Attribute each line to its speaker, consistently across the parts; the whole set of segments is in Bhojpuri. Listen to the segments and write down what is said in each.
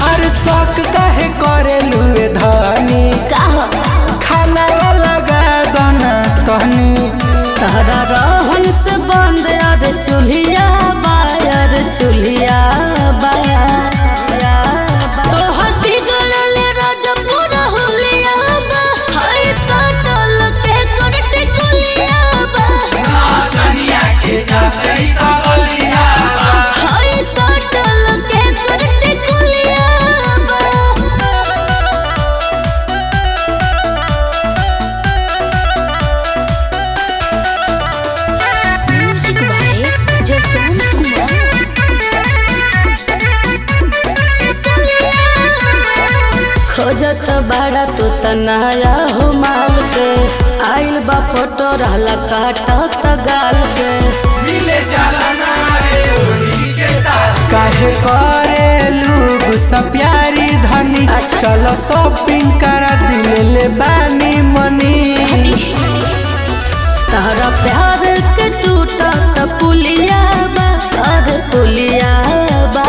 Speaker 1: अरे शौक काहे करे लुए धनी
Speaker 2: का हो
Speaker 1: खाना लगा दोना तहनी
Speaker 2: तहरा रहन से बंद यार चूल्हिया बायर चूल्हिया बाया तोहर बिगड़ल राजपुर हुलिया बा हाय सटल के करते कुलिया बा हाय सटल के करते कुलिया बा म्यूजिक बाय जसवंत कुमार खोजत बाड़ा तू त नया हो माल के आइल बा फोटो रहला काटत गाल के
Speaker 1: काहे करे लू गुस्सा प्यारी धनी
Speaker 2: अच्छा।
Speaker 1: चलो शॉपिंग करा दिले ले बानी मनी
Speaker 2: तहरा प्यार के टूटत पुलिया बा अरे पुलिया बा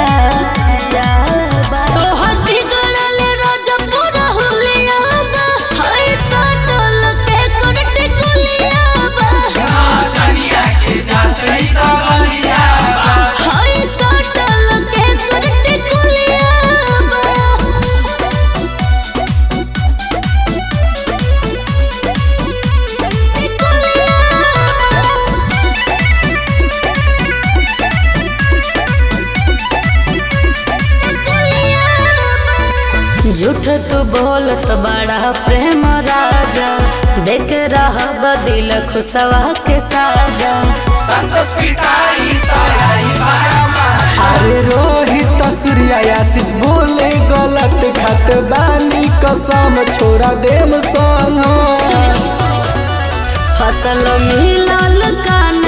Speaker 2: तोहर बिगड़ल राजपुर हुलिया बा हाय सटल के करते कुलिया बा हाय सटल के करते कुलिया बा झूठ तू बोलत बड़ा प्रेम राजा देख रहा दिल खुशवा के साजा
Speaker 1: अरे रोहित सूर्या आशीष बोले गलत खत बानी कसम छोड़ा देम संग
Speaker 2: फसल मिलल कान